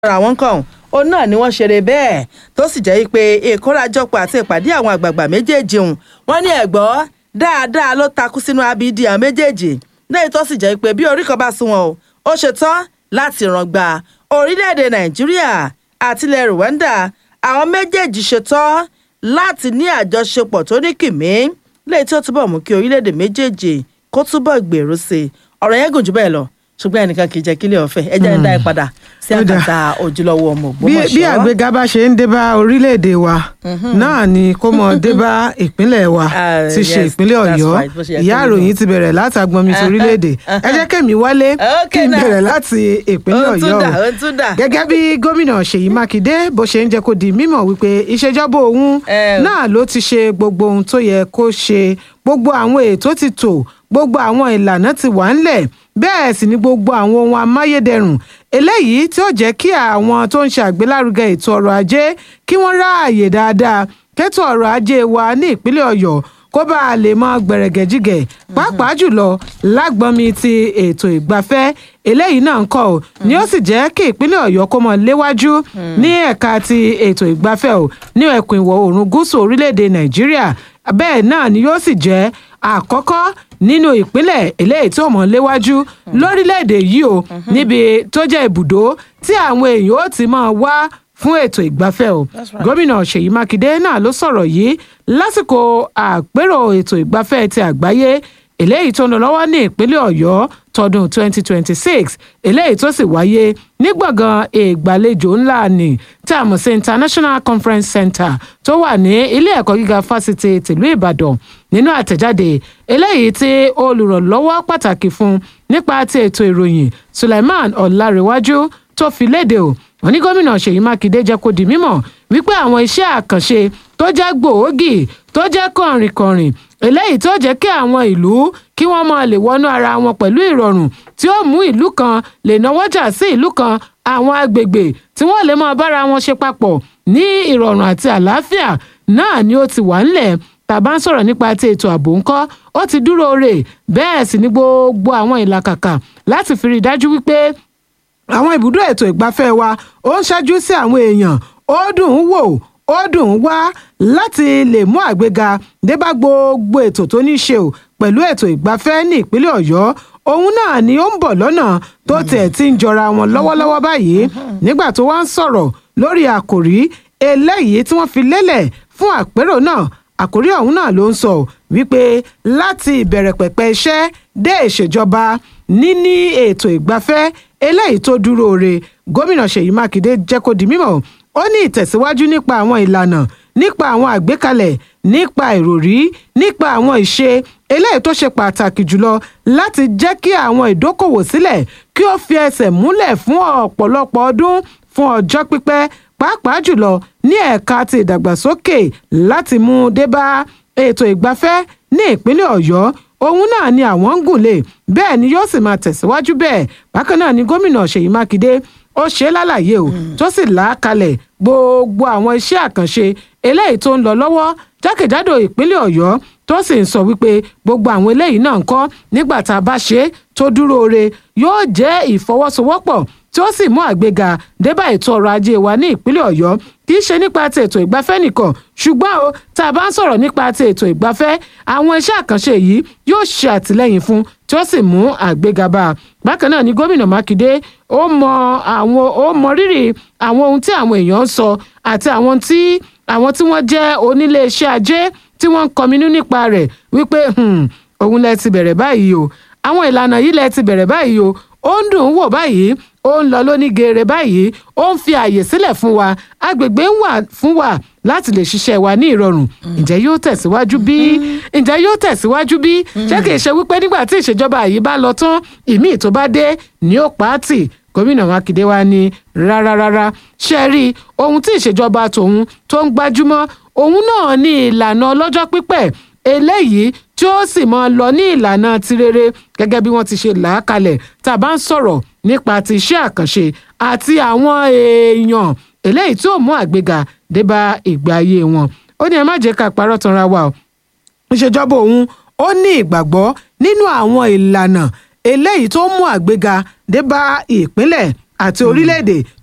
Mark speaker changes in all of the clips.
Speaker 1: ara wọn kàn òun náà ni wọ́n ṣeré bẹ́ẹ̀ tó sì jẹ́ pé ìkórajọpọ̀ àti ìpàdé àwọn àgbààgbà méjèèjì hùn wọ́n ní ẹ̀gbọ́ dáadáa ló takú sínú abidi àwọn méjèèjì lẹ́yìn tó sì jẹ́ pé bí orí kan bá sún wọn o ó ṣetán láti ràn gba orílẹ̀-èdè nàìjíríà àti ilẹ̀ rwanda àwọn méjèèjì ṣetán láti ní àjọṣepọ̀ tó ní kìmí lẹ́yìn tí ó túbọ̀ mú kí orílẹ̀-èdè méjèèjì kó túbọ̀ gbèrú sí i ọ̀rọ̀ yẹn gùn jù bẹ́ẹ̀ lọ ṣùgbọ́n ẹnìkan kì í jẹ́ kílẹ̀ ọ̀fẹ́ ẹ jẹ́ ń dá ẹ padà sí
Speaker 2: Ó dáa.
Speaker 1: àkàtà ojúlówó ọmọ
Speaker 2: bí
Speaker 1: ògbómọ̀ṣọ́.
Speaker 2: bí àgbéga bá ṣe ń dé bá orílẹ̀-èdè wa náà ni kó mọ dé bá ìpínlẹ̀ wa
Speaker 1: Ah,
Speaker 2: ti ṣe
Speaker 1: yes,
Speaker 2: ìpínlẹ̀
Speaker 1: that's
Speaker 2: ọ̀yọ́
Speaker 1: right, bó ṣe yẹ kí
Speaker 2: ìyá
Speaker 1: ó rí
Speaker 2: àròyìn
Speaker 1: nù.
Speaker 2: ti bẹ̀rẹ̀ láti agbọnmi ti orílẹ̀-èdè ẹ jẹ́ kẹ́mi wálé kí
Speaker 1: Okay
Speaker 2: n
Speaker 1: now.
Speaker 2: bẹ̀rẹ̀ láti ìpínlẹ̀
Speaker 1: Ó tún
Speaker 2: ọ̀yọ́
Speaker 1: dà,
Speaker 2: o.
Speaker 1: ó tún dà.
Speaker 2: gẹ́gẹ́ bí gómìnà ṣèyí mákindé bó ṣe ń jẹ́ kó di mímọ̀ wípé ìṣèjọba òun
Speaker 1: Eh.
Speaker 2: náà ló ti ṣe gbogbo ohun tó yẹ kó ṣe gbogbo àwọn ètò ti tò gbogbo àwọn ìlànà ti wà ńlẹ̀ bẹ́ẹ̀ sì ni gbogbo àwọn ohun amáyédẹrùn eléyìí tí ó jẹ́ kí àwọn tó ń ṣe àgbélárugẹ ètò ọrọ̀ ajé kí wọ́n ráàyè dáadáa kẹ́tọ̀ ọrọ̀ ajé wa ní ìpínlẹ̀ ọ̀yọ́ kó bá a lè mọ gbẹ̀rẹ̀gẹ̀jigẹ̀ pàápàá jùlọ lágbọ́nmi ti ètò ìgbafẹ́ eléyìí náà ń kọ́ ò ní ó sì jẹ́ kí ìpínlẹ̀ ọ̀yọ́ kó mọ léwájú ní ẹ̀ka ti ètò ìgbafẹ́ ò ní ẹkùn ìwọ̀ oòrùn gúúsù orílẹ̀-èdè nàìjíríà bẹ́ẹ̀ náà ni yóò sì jẹ́ àkọ́kọ́ nínú ìpínlẹ̀ eléyìí tó mọ̀ léwájú lórílẹ̀‐èdè yìí o níbi tó jẹ́ ibùdó tí àwọn èèyàn ó ti máa wá fún ètò ìgbafẹ́ o gómìnà ṣèyí mákindé náà ló sọ̀rọ̀ yìí lásìkò àpérò ètò ìgbafẹ́ ti àgbáyé eléyìí tó ń lọ lọ́wọ́ ní ìpínlẹ̀ ọ̀yọ́ tọdún 2026 eléyìí tó sì wáyé ní gbọ̀ngàn ìgbàlejò ńlá ní tí a mọ̀ sí international conference center tó wà ní ilé ẹ̀kọ́ gíga fásitì tìlú ìbàdàn nínú àtẹ̀jáde eléyìí tí olùrànlọ́wọ́ pàtàkì fún nípa ti ètò ìròyìn suleiman ọ̀làríwájú tó fi léde o wọn ní gómìnà ṣèyí mákindé jẹ́ kó di mímọ̀ wípé àwọn iṣẹ́ àkànṣe tó jẹ́ gbòógì tó jẹ́ kọ̀rìnkọ̀rìn eléyìí tó jẹ́ kí àwọn ìlú kí wọ́n máa lè wọnú ara wọn pẹ̀lú ìrọ̀rùn tí ó mú ìlú kan lè náwọ́jà sí ìlú kan àwọn agbègbè tí wọ́n lè máa bára wọn ṣe papọ̀ ní ìrọ̀rùn àti àlàáfíà náà ni ó ti wà ńlẹ̀ tàbá ń sọ̀rọ̀ nípa ti ètò ààbò ńkọ́ ó ti dúró rè bẹ́ẹ̀ sì ni gbogbo àwọn ìlàkàkà láti fi rí i dájú wípé àwọn ibùdó ètò ìgbafẹ́ wa ó ń ṣáájú sí àwọn èèyàn ó dùn ún wò ó dùn ún wá láti lè mú àgbéga dé bá gbogbo ètò tó ní í ṣe o pẹ̀lú ètò ìgbafẹ́ ní ìpínlẹ̀ ọ̀yọ́ òun náà ni ó ń bọ̀ lọ́nà tó tiẹ̀ ti ń jọra wọn lọ́wọ́lọ́wọ́ báyìí nígbà tó wá ń sọ̀rọ̀ lórí àkòrí eléyìí tí wọ́n fi lélẹ̀ fún àpérò náà àkórí ọ̀hún náà ló ń sọ wípé láti ìbẹ̀rẹ̀ pẹ̀pẹ̀ iṣẹ́ dé ìṣèjọba níní ètò ìgbafẹ́ eléyìí tó dúró re gómìnà ṣèyí mákindé jẹ́ kó di mímọ̀ ó ní ìtẹ̀síwájú nípa àwọn ìlànà nípa àwọn àgbékalẹ̀ nípa ìròrí nípa àwọn ìṣe eléyìí tó ṣe pàtàkì jùlọ láti jẹ́ kí àwọn ìdókòwò sílẹ̀ kí ó fi ẹsẹ̀ múlẹ̀ fún ọ̀pọ̀lọpọ̀ ọdún fún ọjọ́ pípẹ́ pàápàá jùlọ ní ẹ̀ka ti ìdàgbàsókè láti mú dé bá ètò ìgbafẹ́ ní ìpínlẹ̀ ọ̀yọ́ òun náà ni àwọn ń gùn lé bẹ́ẹ̀ ni yóò sì máa tẹ̀síwájú bẹ́ẹ̀ bákan náà ni gómìnà ṣèyí mákindé ó ṣe é lálàyé o tó sì là á kalẹ̀ gbogbo àwọn iṣẹ́ àkànṣe eléyìí tó ń lọ lọ́wọ́ jákèjádò ìpínlẹ̀ ọ̀yọ́ tó sì ń sọ wípé gbogbo àwọn eléyìí náà ń kọ́ nígbà tá a bá ṣe é tó dúró re yóò jẹ́ ìfọwọ́sowọ́pọ̀ tí ó sì mú àgbéga débà ètò ọrọ̀ ajé wa ní ìpínlẹ̀ ọ̀yọ́ kì í ṣe nípa ti ètò ìgbafẹ́ nìkan ṣùgbọ́n o tá a bá ń sọ̀rọ̀ nípa ti ètò ìgbafẹ́ àwọn iṣẹ́ àkànṣe yìí yóò ṣe àtìlẹ́yìn fún tí ó sì mú àgbéga bá a bákan náà ni gómìnà mákindé ó mọ àwọn ó mọ rírì àwọn ohun tí àwọn èèyàn ń sọ àti àwọn tí àwọn tí wọ́n jẹ́ onílé iṣẹ́ ajé tí wọ́n ń kọminú nípa rẹ̀ wípé "Hmm, òun lẹ ti bẹ̀rẹ̀ báyìí o àwọn ìlànà yìí lẹ ti bẹ̀rẹ̀ báyìí o ó ń dùn ún wò báyìí ó ń lọ lóní geere báyìí ó ń fi àyè sílẹ̀ fún wa agbègbè ń wà fún wa láti lè ṣiṣẹ́ wa ní ìrọ̀rùn ǹjẹ́ yóò tẹ̀síwájú bí ǹjẹ́ yóò tẹ̀síwájú bí ṣé kìí ṣe wípé nígbà tí ìṣèjọba yìí bá lọ tán ìmíì tó bá dé ní ó pa á tì gómìnà mákindé wa ní rárá rárá ṣe rí ohun tí ìṣèjọba tòun tó ń gbájúmọ́ òun náà ní ìlànà ọlọ́jọ́ pípẹ́ eléyìí tí ó sì máa lọ ní ìlànà tirere gẹ́gẹ́ bí wọ́n ti ṣe là á kalẹ̀ tá a bá ń sọ̀rọ̀ nípa ti iṣẹ́ àkànṣe àti àwọn èèyàn eléyìí tí ó mú àgbéga dé bá ìgbé ayé wọn ó ní ẹ má jẹ́ ká parọ́ tanra wa o ìṣèjọba òun ó ní ìgbàgbọ́ nínú àwọn ìlànà eléyìí tó mú àgbéga dé bá ìpínlẹ̀ àti orílẹ̀-èdè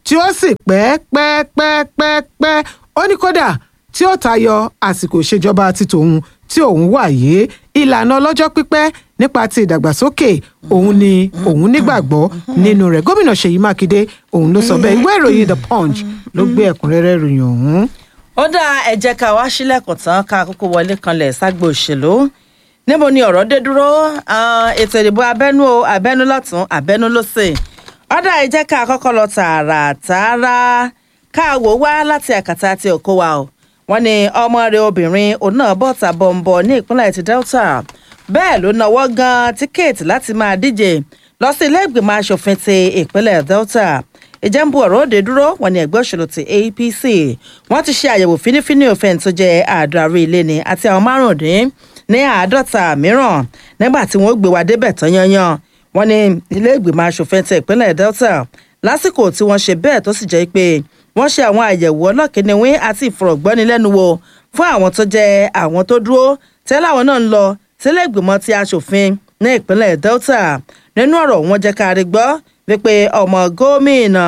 Speaker 2: tí ó sì pẹ́ pẹ́ pẹ́ pẹ́ pẹ́ ó ní kódà tí ó tayọ àsìkò ìṣèjọba ti tòun tí òun wà yìí ìlànà ọlọ́jọ́ pípẹ́ nípa ti ìdàgbàsókè òun ni òun nígbàgbọ́ nínú rẹ̀ gómìnà ṣèyí mákindé òun ló sọ bẹ́ẹ̀ ìwé ìròyìn the punch ló gbé ẹ̀kúnrẹ́rẹ́ ìròyìn ọ̀hún.
Speaker 1: ó dá ẹ jẹ́ ká wá sílẹ̀kùn tán ká kókó wọlé kanlẹ̀ ságbo òṣèlú níbo ni ọ̀rọ̀ dé dúró Ah, ètò ìdìbò abẹ́nú o abẹ́nú lọ́tún abẹ́nú lọ́sẹ̀ ó dá ẹ jẹ́ ká kọ́kọ́ lọ tààràtààrà ká wò wá láti àkàtà àti òkó wa o wọ́n ní ọmọ rẹ̀ obìnrin òun náà bọ́ta bọ̀m̀bọ̀ ní ìpínlẹ̀ ti delta bẹ́ẹ̀ ló náwó gan tíkẹ́ẹ̀tì láti máa díje lọ sí ilé ìgbìmọ̀ asòfin ti ìpínlẹ̀ delta ìjẹ́nbu ọ̀rọ̀ òde dúró wọn ní ẹgbẹ́ òṣèlú ti apc wọ́n ti ṣe àyẹ̀wò fínífíní òfin tó jẹ́ àádọ́rin ilé ni àti àwọn márùndín ní àádọ́ta mìíràn nígbà tí wọ́n gbé wa débẹ̀ tán yanyan wọ́n ní ilé ìgbìmọ̀ asòfin ti ìpínlẹ̀ delta lásìkò tí wọ́n ṣe bẹ́ẹ̀ tó sì jẹ́ pé wọ́n ṣe àwọn àyẹ̀wò ọlọ́kìnìwín àti ìfọ̀rọ̀gbọ́nilẹ́nuwò fún àwọn tó jẹ́ àwọn tó dúró tẹ́lẹ̀ àwọn náà ń lọ sílé ìgbìmọ̀ ti asòfin ní ìpínlẹ̀ delta nínú ọ̀rọ̀ wọn jẹ́ ká rí gbọ́ wípé ọmọ gómìnà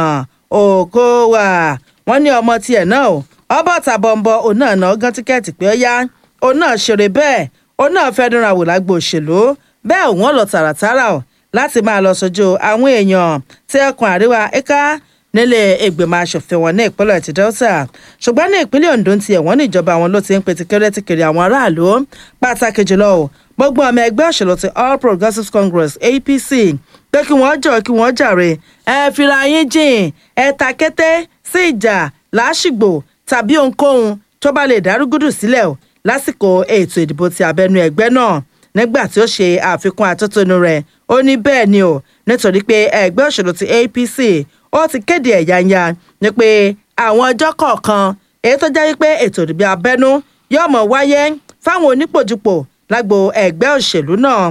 Speaker 1: Okowa wọ́n ní ọmọ tiẹ̀ náà o ọbọ̀ tàbọ̀nbọ̀ òun náà náà gán tíkẹ́ẹ̀tì pé ó yá òun náà ṣeré bẹ́ẹ̀ òun náà fẹ́ dúnra wò lágbo òṣèlú bẹ́ẹ̀ òun lọ tààràtàrà o láti máa lọ sójú àwọn èèyàn tí ẹkùn àríwá ẹ̀ka nílé ìgbìmọ̀ asòfin wọn ní ìpínlẹ̀ ti delta ṣùgbọ́n ní ìpínlẹ̀ ondo ti ẹ̀wọ̀n ní ìjọba wọn ló ti ń pe tikẹ́rẹ́ tikẹ́rẹ́ àwọn aráàlú pàtàkì jùlọ o gbogbo ọmọ ẹgbẹ́ òṣèlú ti all progressives congress apc pé kí wọ́n jọ kí wọ́n jàre ẹ fira yín jìn ẹ ta kété sí ìjà làásìgbò tàbí ohunkóhun tó bá lè dárúgúdù sílẹ̀ o lásìkò ètò ìdìbò ti abẹ́nú ẹgbẹ́ náà nígbà tí ó ṣe àfikún atótónu rẹ̀ ó ní bẹ́ẹ̀ ni o nítorí pé ẹgbẹ́ òṣèlú ti apc ó ti kéde ẹ̀yánya ni pé àwọn ọjọ́ kọ̀ọ̀kan èyí tó jẹ́ wípé ètò ìdìbò abẹ́nú yóò mọ̀ wáyé fáwọn onípòjúpò lágbo ẹgbẹ́ òṣèlú náà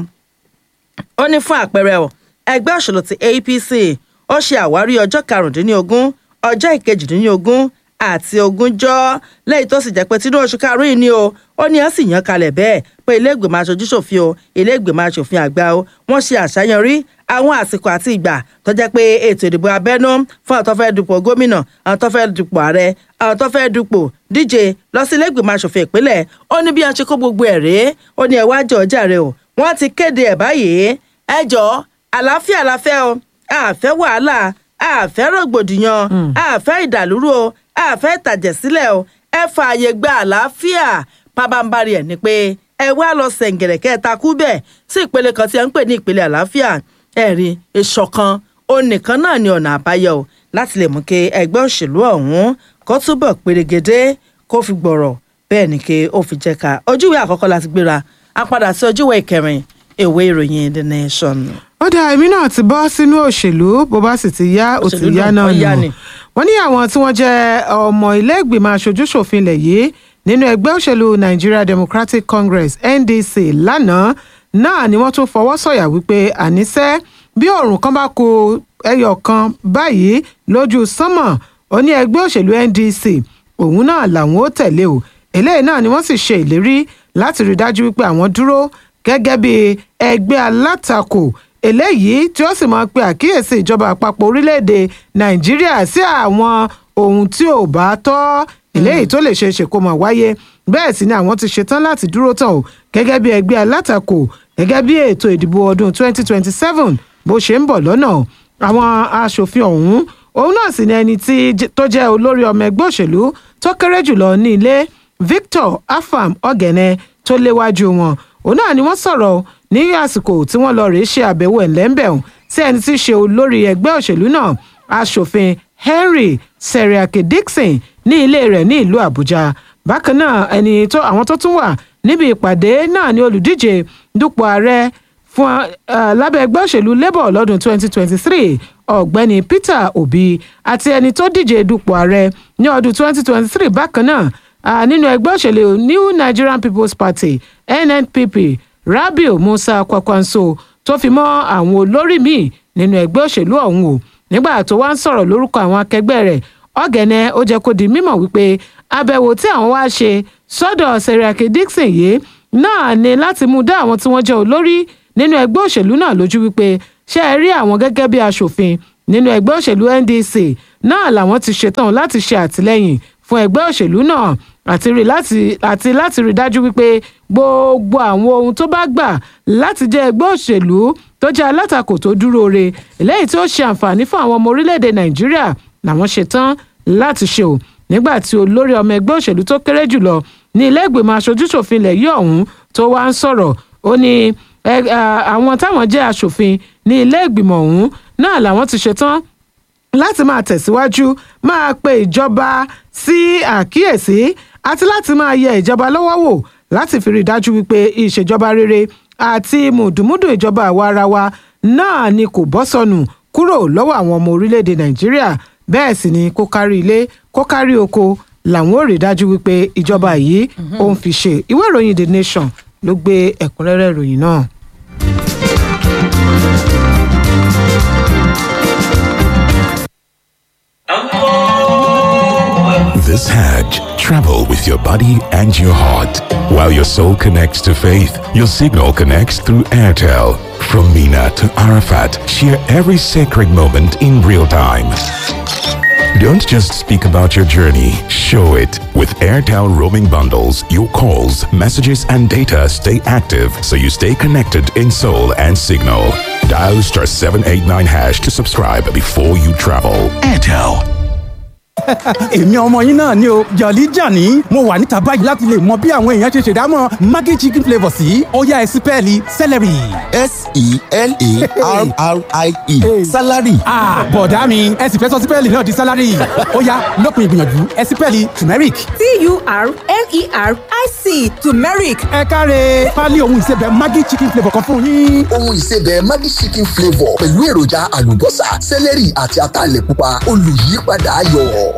Speaker 1: ó ní fún àpẹẹrẹ o ẹgbẹ́ òṣèlú ti apc ó ṣe àwárí ọjọ́ karùndínlógún ọjọ́ ìkejìdínlógún àti ogúnjọ́ lẹ́yìn tó sì jẹ́ pé tinú oṣù karùn-ún yìí ni o ó ní ẹ́ sì yan kalẹ̀ bẹ́ẹ̀ pé ilé ìgbìmọ̀ aṣojú ṣòfin o ilé ìgbìmọ̀ aṣòfin àgbà o wọ́n ṣe àṣàyànrí àwọn àsìkò àti ìgbà tó jẹ́ pé ètò ìdìbò abẹ́nú fún àwọn tó fẹ́ dupò gómìnà àwọn tó fẹ́ dupò ààrẹ àwọn tó fẹ́ dupò díje lọ sí ilé ìgbìmọ̀ aṣòfin ìpínlẹ̀ ó ní bí wọ́n ṣe kó gbogbo ẹ̀ rèé ó ní ẹ wá jọ jàre o wọ́n ti kéde ẹ̀ báyìí ẹ jọ àlàáfíà la fẹ́ o àfẹ́ wàhálà àfẹ́ rògbòdìyàn àfẹ́ ìdàlúrú o àfẹ́ ìtàjẹ̀sílẹ̀ o ẹ fààyè gba àlàáfíà pabambarì ẹ̀ ni pé ẹ wá lọ sẹ̀ǹgẹ̀rẹ̀ kẹta kú bẹ́ẹ̀ sí ìpele kan tí ẹ ń pè ní ìpele àlàáfíà ẹ̀rí ìṣọ̀kan òun nìkan náà ni ọ̀nà àbáyọ o láti lè mú kí ẹgbẹ́ òṣèlú ọ̀hún kó túbọ̀ pérégedé kó fi gbọ̀rọ̀ bẹ́ẹ̀ ni kí ó fi jẹ́ ká ojúwe àkọ́kọ́ láti gbéra a padà sí ojúwe ìkẹrin ìwé ìròyìn the nation.
Speaker 2: ó dá èmi náà ti bọ́ sínú òṣèlú bó bá sì ti yá ó ti
Speaker 1: Òṣèlú
Speaker 2: yá
Speaker 1: náà,
Speaker 2: náà
Speaker 1: ó yá
Speaker 2: nù
Speaker 1: ni.
Speaker 2: wọ́n ní àwọn tí wọ́n jẹ́ ọmọ ilé ìgbìmọ̀ aṣojú-ṣòfin ilẹ̀ yìí nínú ẹgbẹ́ òṣèlú Nigeria Democratic Congress NDC lánàá náà ni wọ́n tún fọwọ́ sọ̀yà wípé àníṣe bí òòrùn kan bá kù ẹyọ kan báyìí lójú sánmọ̀ ó ní ẹgbẹ́ òṣèlú NDC òun náà làwọn ó tẹ̀lé o eléyìí náà ni wọ́n sì ṣe ìlérí láti rí dájú wípé àwọn dúró gẹ́gẹ́ bí ẹgbẹ́ alátakò eléyìí tí ó sì máa pe àkíyèsí ìjọba àpapọ̀ orílẹ̀-èdè nàìjíríà sí àwọn ohun tí ò bá tọ́ eléyìí tó lè ṣeé ṣe kó máa wáyé bẹ́ẹ̀ sì ni àwọn ti ṣetán láti dúró tán o gẹ́gẹ́ bí ẹgbẹ́ alátakò gẹ́gẹ́ bí ètò ìdìbò ọdún 2027 bó ṣe ń bọ̀ lọ́nà àwọn aṣòfin ọ̀hún òun náà sì ni ẹni tí tó jẹ́ olórí ọmọ ẹgbẹ́ òṣèlú tó kéré jùlọ ní ilé Victor Afam Ogene tó léwájú wọn òun náà ni wọ́n sọ̀rọ̀ ní àsìkò tí wọ́n lọ rèé ṣe àbẹ̀wò ẹ̀lẹ́ńbẹ̀hùn sí ẹni tí í ṣe olórí ẹgbẹ́ òṣèlú náà aṣòfin Henry Seriake Dixon ní ilé rẹ̀ ní ìlú Àbújá bákan náà ẹni tó àwọn tó tún wà níbi ìpàdé náà ni olùdíje dupò ààrẹ fún uh, lábẹ́ ẹgbẹ́ òṣèlú labour lọ́dún 2023 ọ̀gbẹ́ni Peter Obi àti ẹni tó díje dupò ààrẹ ní ọdún 2023 bákan náà uh, nínú ẹgbẹ́ òṣèlú New Nigerian People's Party NNPP Rabiu Musa Kwakwanso tó fi mọ́ àwọn olórí míì nínú ẹgbẹ́ òṣèlú ọ̀hún o nígbà tó wá ń sọ̀rọ̀ lórúkọ àwọn akẹgbẹ́ rẹ̀ ọ̀gẹ̀nẹ̀ ó jẹ́ kó di mímọ̀ wípé àbẹ̀wò tí àwọn wá ṣe sọ́dọ̀ Seriake Dixon yìí náà ni láti mú dá àwọn tí wọ́n jẹ́ olórí nínú ẹgbẹ́ òṣèlú náà lójú wípé ṣé ẹ rí àwọn gẹ́gẹ́ bí aṣòfin nínú ẹgbẹ́ òṣèlú NDC náà làwọn ti ṣetán láti ṣe àtìlẹ́yìn fún ẹgbẹ́ òṣèlú náà àti rí láti àti láti rí dájú wípé gbogbo àwọn ohun tó bá gbà láti jẹ́ ẹgbẹ́ òṣèlú tó jẹ́ alátakò tó dúró re eléyìí tí ó ṣe àǹfààní fún àwọn ọmọ orílẹ̀-èdè nàìjíríà làwọn ṣetán láti ṣe o nígbà tí olórí ọmọ ẹgbẹ́ òṣèlú tó kéré jùlọ ní ilé ìgbìmọ̀ aṣojúṣòfin ilẹ̀ yìí ọ̀hún tó wá ń sọ̀rọ̀ ó ní àwọn táwọn jẹ́ aṣòfin ní ilé ìgbìmọ̀ ọ̀hún náà làwọn ti ṣetán láti máa tẹ̀síwájú máa pe ìjọba sí àkíyèsí àti láti máa yẹ ìjọba lọ́wọ́ wò láti fi rí i dájú wípé ìṣèjọba rere àti mùdùmúdù ìjọba àwa ara wa náà ni kò bọ́ sọnù kúrò lọ́wọ́ àwọn ọmọ orílẹ̀-èdè nàìjíríà bẹ́ẹ̀ sì ni kó kárí ilé kó kárí oko làwọn ò rí i dájú wípé ìjọba yìí ó ń fi ṣe ìwé ìròyìn the nation ló gbé ẹ̀kúnrẹ́rẹ́ ìròyìn náà.
Speaker 3: This Hajj, travel with your body and your heart. While your soul connects to faith, your signal connects through Airtel. From Mina to Arafat, share every sacred moment in real time. Don't just speak about your journey, show it. With Airtel roaming bundles, your calls, messages, and data stay active so you stay connected in soul and signal. Dial star 789 hash to subscribe before you travel. Airtel.
Speaker 4: èmi ọmọ yín náà ni o jọ̀lí jàní mo wà níta báyìí láti lè mọ bí àwọn èèyàn ṣe ṣèdámọ̀ maggi chicken flavour sí ọ̀yá ẹ̀sìpẹ́ẹ̀lì celery.
Speaker 5: s-e-l-a-r-r-i-e salary.
Speaker 4: bọ̀dá mi ẹ sì fẹ́ sọ sípẹ́ẹ̀lì náà di salary ọ̀yá lópin ìgbìyànjú ẹ̀sìpẹ́ẹ̀lì turmeric.
Speaker 6: t-u-r-m-e-r-i-c turmeric.
Speaker 4: ẹ káre pálí ohun ìsebẹ̀ maggi chicken flavour kan fún yín.
Speaker 5: ohun ìsebẹ̀ maggi chicken flavour pẹ̀lú èròjà àlùbọ́sà celery àti ataalẹ̀ pupa olùyípadà ayọ̀.